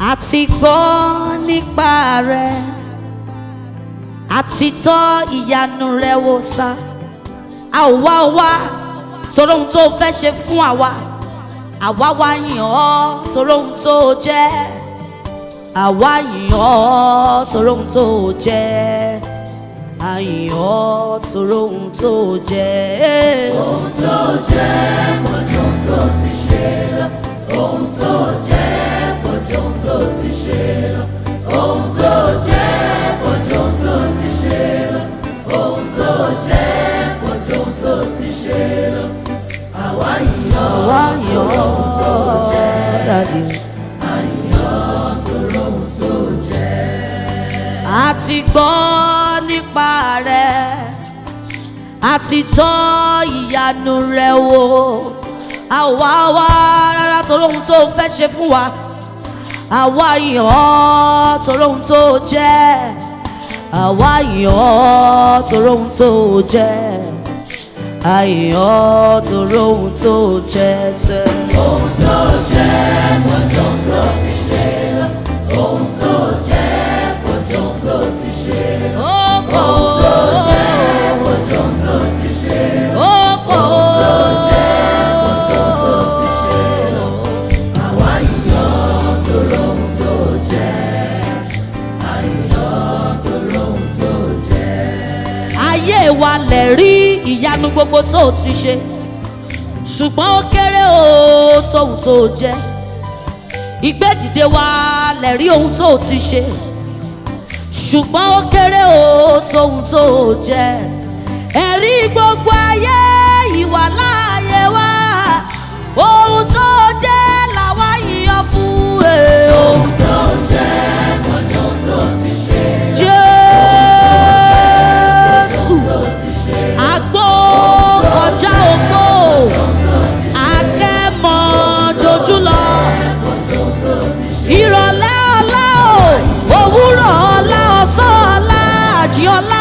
àti gbọ́ nípa rẹ̀ àti tọ́ ìyanu rẹ̀ wò sá a ò wá wá torí ohun tó fẹ́ ṣe fún àwa àwa wá yìn ọ́ torí ohun tó jẹ́ àwa yìn ọ́ torí ohun tó jẹ́ a yìn ọ́ torí ohun tó jẹ́. ohun tó jẹ́ pọ̀jù ohun tó ti ṣe lọ ohun tó jẹ́ pọ̀jù ohun tó ti ṣe lọ ohun tó jẹ́ pọ̀jù ohun tó ti ṣe lọ ohun tó jẹ́ pọ̀jù ohun tó ti ṣe lọ àwa yìn ọ́ àwa yìn ọ́ dàdí. torí ohun tó jẹ́. a ti gbọ́ nípa rẹ̀ a ti tọ́ ìyanu rẹ̀ wò a ò wá wá rárá torí ohun tó fẹ́ ṣe fún wa àwa yìn ọ́ torí ohun tó jẹ́ àwa yìn ọ́ torí ohun tó jẹ́ a yìn ọ́ torí ohun tó jẹ́ sẹ́. ohun tó jẹ́ pọ̀jù ohun tó ti ṣe lọ ohun tó jẹ́ pọ̀jù ohun tó ti ṣe lọ. ó pọ̀ ó pọ̀jù ohun tó ti ṣe lọ. ó pọ̀ ó. àwa yìn ọ́ torí ohun tó jẹ́ a yìn ọ́ torí ohun tó jẹ́. ayé wa lè rí ìyanu gbogbo tó o ti ṣe ṣùgbọ́n ó kéré o sóhun tó o jẹ́ ìgbédìde wa lè rí ohun tó o ti ṣe ṣùgbọ́n ó kéré o sóhun tó o jẹ́ ẹ̀rí gbogbo ayé ìwà láàyè wa ohun tó o jẹ́ làwa yíyan fún ẹ o. ohun tó jẹ́ pọ̀jù ohun tó ti ṣe Jésù tó ti ṣe àgbo kọjá ògbó akẹ́mọ̀ jojú lọ ìrọ̀lẹ́ ọlá o òwúrọ̀ ọlá ọ̀sán ọlá àjí ọlá.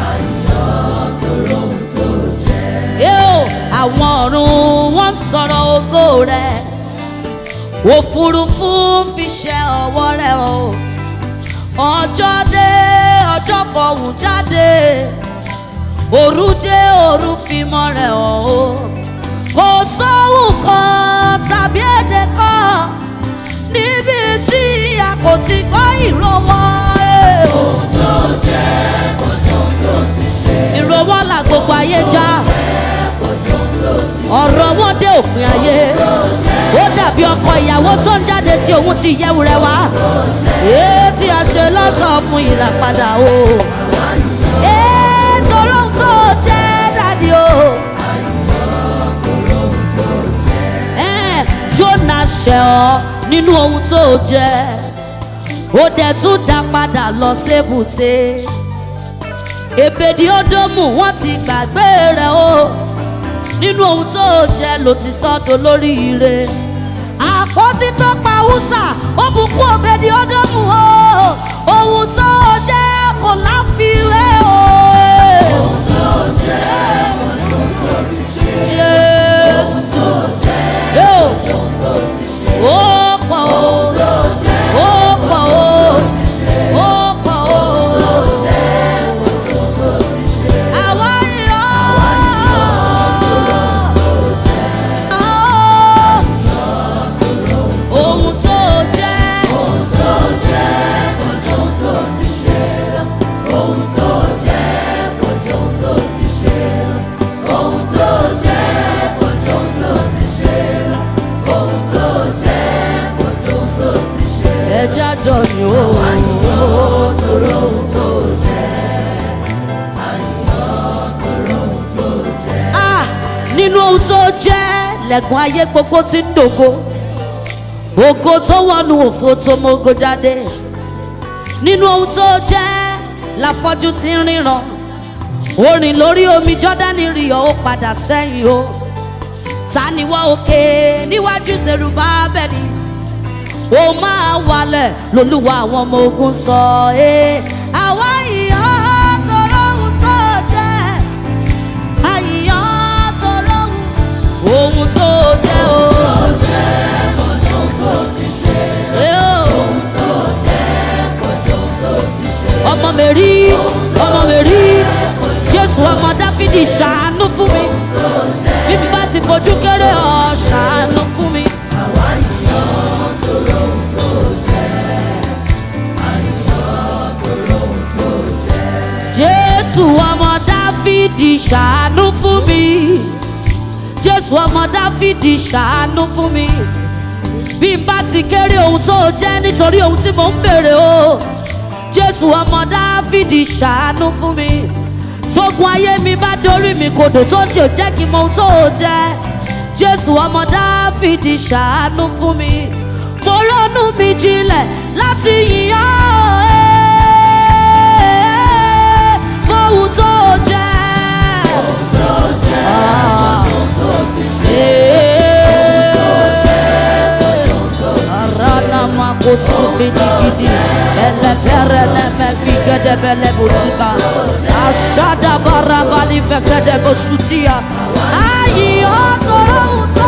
Yóò àwọn ọ̀run wọ́n ń sọ̀rọ̀ ògo rẹ̀ òfurufú ń fi ṣe ọwọ́ rẹ̀ o ọjọ́ dé ọjọ́ fọ̀hún jáde òru dé òru fi mọ́ rẹ̀ hàn o kò sóhùn kan tàbí èdè kan níbi tí a kò ti gbọ́ ìró wọn. eh. ohun tó jẹ́ pọ̀jù ohun tó ti ṣe ìró wọn là gbogbo ayé já pọ̀jù ohun tó ti ọ̀rọ̀ wọn dé òpin ayé ó dàbí ọkọ ìyàwó tó ń jáde tí òun ti yẹ̀wù rẹ̀ wá èé tí a ṣe lọ́sàn-án fún ìràpadà o èé torí ohun tó jẹ́ dàdí o. Ẹ́ẹ̀, Jónà ṣẹ̀ ọ́ nínú ohun tó jẹ́ ó dẹ̀ tún dá padà lọ sébùté èbèdí ódómù wọ́n ti gbàgbé rẹ̀ o nínú ohun tó jẹ́ ló ti sọ́dọ̀ lórí ire àpótí tó pa húsà ó bùkún òbèdí ódómù o ohun tó jẹ́ kò láfiwé o. ohun tó jẹ́ pọ̀jù ohun tó ti ṣe Jésù yóò ohun tó ti ṣe ó pọ̀ o ohun tó jẹ́ ó pọ̀ o ó pọ̀ o. Àwa yọ̀ ọ́. Ohun tó jẹ́. ohun tó jẹ́ pọ̀jù ohun tó ti ṣe ohun tó jẹ́ pọ̀jù ohun tó ti ṣe ohun tó jẹ́ pọ̀jù ohun tó ti ṣe ohun tó jẹ́ pọ̀jù ohun tó ti ṣe ẹja jọ ni ó. torí ohun tó jẹ́ àyàn torí ohun tó jẹ́. Ah, nínú ohun tó jẹ́ lẹ́gùn ayé gbogbo tí ń dògo ògo tó wọnú òfo tó mógo jáde nínú ohun tó jẹ́ láfọ́jú tí ń ríran orin lórí omi jọ́dánì rí ọ ó padà sẹ́yìn o ta ni wọ́n òkè níwájú ṣerúbá bẹ́ẹ̀ni ó máa wálẹ̀ lolúwa àwọn ọmọ ogun sọ ẹ́ àwa ìyá tọrọ ohun tó jẹ́ àyíyàn tọrọ ohun ohun tó jẹ́ o. Ohun tó ti ṣe, Ẹ́ o. ohun tó rí ọmọ mi rí jésù ọmọ dáfídì ṣàánú fún mi bí mi bá ti fojú kéré ọ ṣàánú fún mi. jésù ọmọ dáfídì ṣàánú fún mi jésù ọmọ dáfídì ṣàánú fún mi bí n bá ti kéré ohun tó jẹ́ nítorí ohun tí mò ń bèrè o jésù ọmọ dáfídì ṣàánú fún mi tógun ayé mi bá dorí mi kodò tó ń jò jẹ́ kí n mọ ohun tó jẹ́ jésù ọmọ dáfídì ṣàánú fún mi mo ronú mi jinlẹ̀ láti yìnyín ẹ́ fóhun tó jẹ́. Ah. Arana makosu fidi gidi Bele pere ne me figede bele busika Aşada bara bali fekede bosutia Ayi otoro uto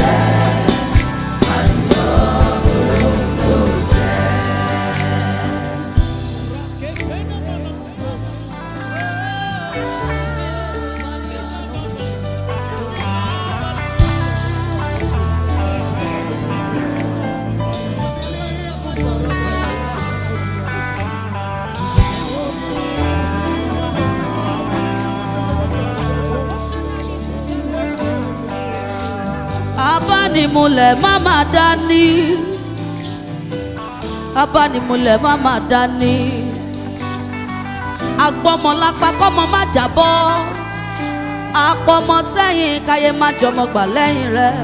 Abánimúlẹ̀ má má dání Abánimúlẹ̀ má má dání Agbọ́mọ lápá kọ́mọ má jábọ́ Apọmọ sẹ́yìn káyé má jọmọ gbà lẹ́yìn rẹ̀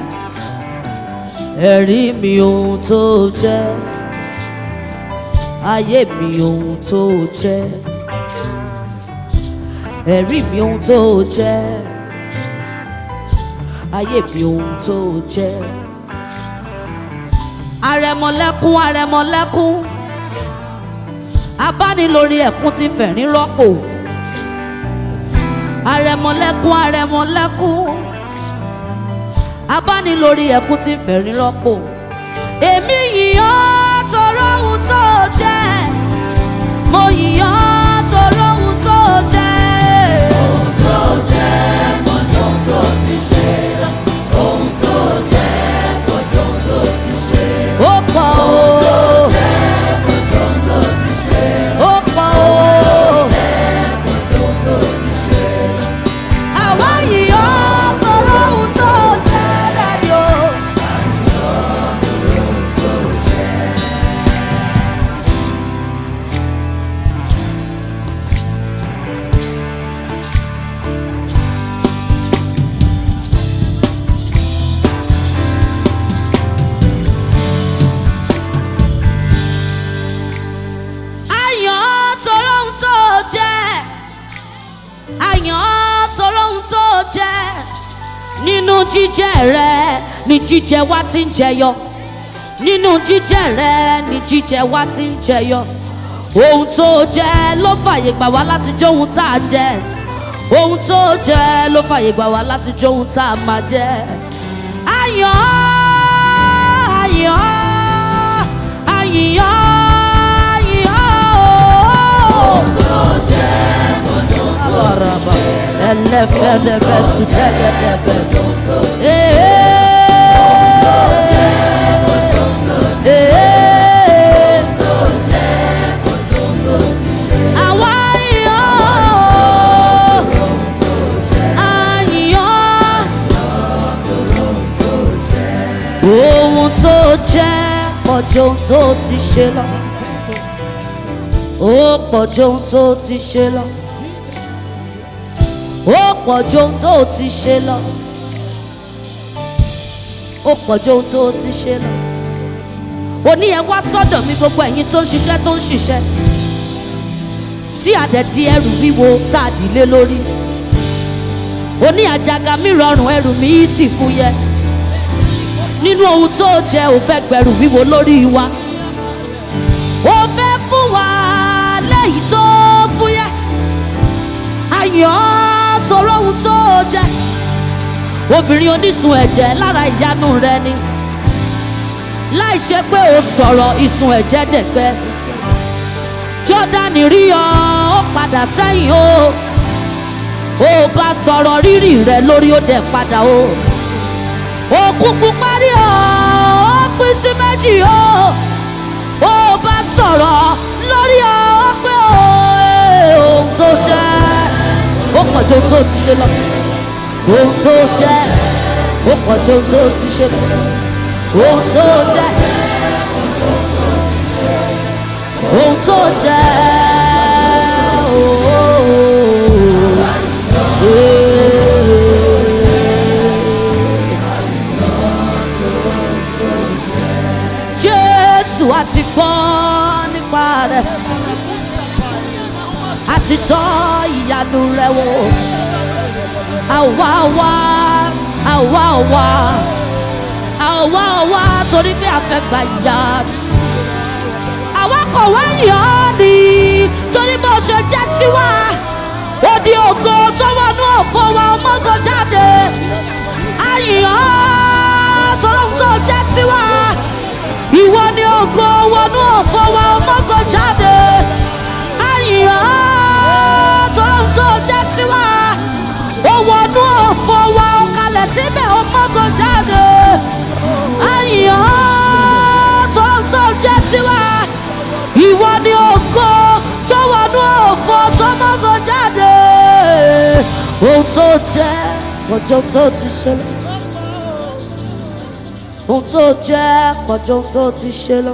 Ẹ̀rí mi ohun tó jẹ́ Ayé mi ohun tó jẹ́ Ẹ̀rí mi ohun tó jẹ́ ayé bí ohun tó jẹ́. Arẹmọlẹ́kún arẹmọlẹ́kún abánilórí ẹ̀kún ti fẹ̀rín rọ́pò. Arẹmọlẹ́kún arẹmọlẹ́kún abánilórí ẹ̀kún ti fẹ̀rín rọ́pò. Èmi yìnyín tọrọ ohun tó jẹ́ mo yìnyín tọrọ ohun tó jẹ́. Ohun tó jẹ́ mọ́jọ́ tó ti ṣe. Ohun tó jẹ́ mọ́jọ́ tó ti ṣe. Ó pọ̀ o. Mọ́jọ́ tó ti ṣe. ó pọ̀ o. Mọ́jọ́ tó ti ṣe. àwa yìí ó tọrọ ohun tó jẹ́ dàdí o. àyàn tọrọ ohun tó jẹ́ àyàn tọrọ ohun tó jẹ́ nínú jíjẹ rẹ ni jíjẹ wa ti ń jẹyọ nínú jíjẹ rẹ ni jíjẹ wa ti ń jẹyọ ohun tó jẹ ló fàyè gbà wá láti jẹ ohun tá a jẹ ohun tó jẹ ló fàyè gbà wá láti jẹ ohun tá a máa jẹ àyàn àyàn àyàn àyàn. Tó jẹ́ mọ́jọ́ tó Araba, elefedebe, sudegedebe. Eh, eh. Àwa yọ̀, àyàn. Ohun tó jẹ́ pọ̀jù ohun tó ti ṣe lọ. Ó pọ̀jù ohun tó ti ṣe lọ ó pọ̀ ju ohun tó o ti ṣe lọ ó pọ̀ ju ohun tó o ti ṣe lọ òní ẹ wá sọ́dọ̀ mi gbogbo ẹ̀yin tó ń ṣiṣẹ́ tó ń ṣiṣẹ́ tí àdẹ̀dí ẹrù wíwo tá a dìlé lórí òní àjàgà mi rọrùn ẹrù mi yìí sì fúyẹ́ nínú ohun tó jẹ ò fẹ́ gbẹrù wíwo lórí wa ó fẹ́ fún wa lẹ́yìn tó fúyẹ́ ayọ̀ sọ̀rọ̀ ohun tó jẹ́ obìnrin onísun ẹ̀jẹ̀ lára ìyanu rẹ ni láì ṣe pé o sọ̀rọ̀ ìsun ẹ̀jẹ̀ dẹ̀gbẹ́ jọ́dánì rí ọ ó padà sẹ́yìn o ó bá sọ̀rọ̀ rírì rẹ lórí ó dẹ̀ padà o òkun pupa rí ọ ó pín sí méjì o ó bá sọ̀rọ̀ lórí ọ ó pé o ohun tó jẹ́ ó pọ̀ ju ohun tó ti ṣe lọ ohun tó jẹ́ ó pọ̀ ju ohun tó ti ṣe lọ ohun tó jẹ́ ohun tó jẹ́ Jésù àti gbọ́ nípa rẹ̀ àti tọ́ ìyanu rẹ̀ wò àwa wá àwa wá àwa wá torí pé a fẹ́ gba ìyanu àwa kò wá yàn ọ́ ni torí bó ṣe jẹ́ sí wa ó di ògo tó wọnú òfò wa ọmọgàn jáde àyàn tọ́lọ́ tó jẹ́ sí wa ìwọ ni ògo wọnú òfò wa ọmọgàn jáde àyàn tọ́lọ́ tó jẹ́ sí wa ó wọnú òfò wa ó kalẹ̀ síbẹ̀ ọmọgàn jáde àyàn tọ́lọ́ tó jẹ́ sí wa ìwọ ni ògo tó wọnú òfò tó mọ́gàn jáde ohun tó jẹ́ ọjọ́ tó ti ṣẹlẹ̀ ohun tó jẹ́ ọjọ́ tó ti ṣe lọ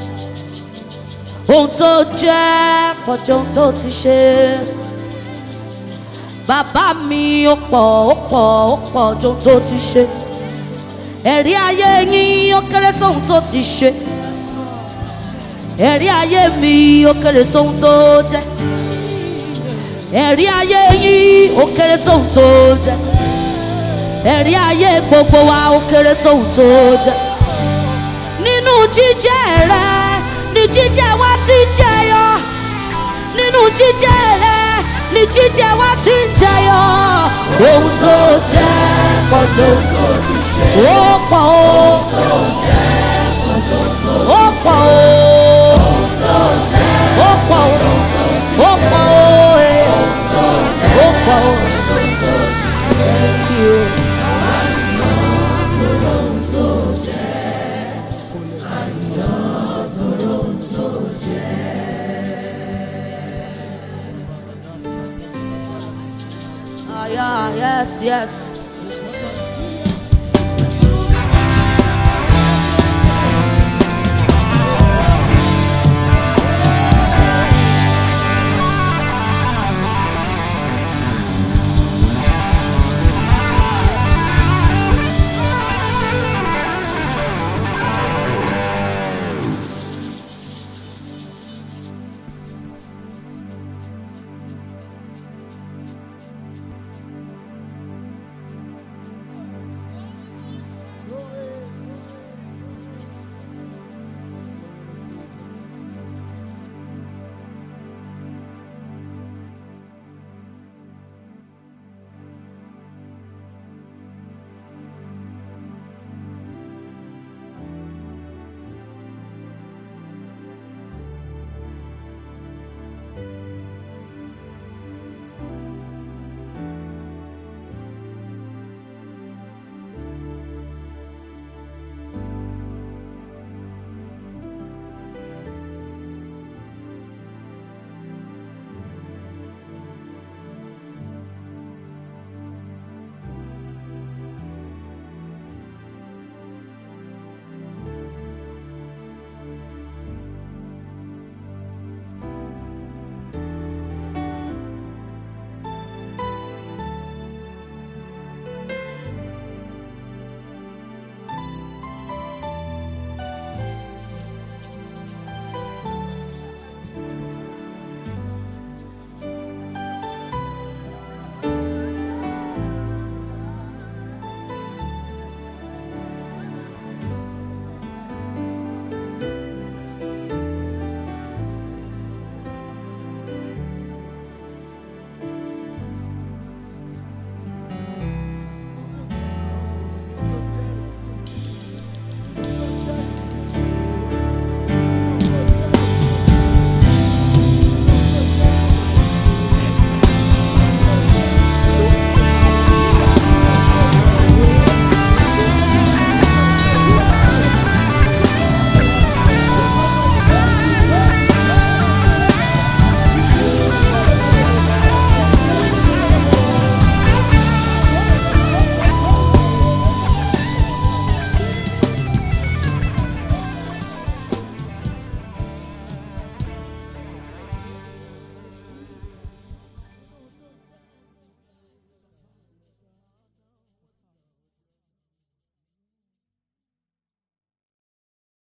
ohun tó jẹ́ ọjọ́ tó ti ṣe bàbá mi ó pọ̀ ó pọ̀ ó pọ̀ ọjọ́ tó ti ṣe ẹ̀rí ayé yín ó kéré sóhun tó ti ṣe ẹ̀rí ayé mi ó kéré sóhun tó jẹ́ ẹ̀rí ayé yín ó kéré sóhun tó jẹ́ ẹ̀rí ayé gbogbo wa ó kéré sóhun tó jẹ́ nínú jíjẹ́ rẹ ni jíjẹ́ wa ti jẹyọ nínú jíjẹ́ rẹ ni jíjẹ́ wa ti jẹyọ ohun tó jẹ́ pọ̀jù ó pọ̀ ó ó pọ̀ ó ó pọ̀ ó ó pọ̀ ó ẹ̀ ó pọ̀ ó. Ah, yeah, yes, yes.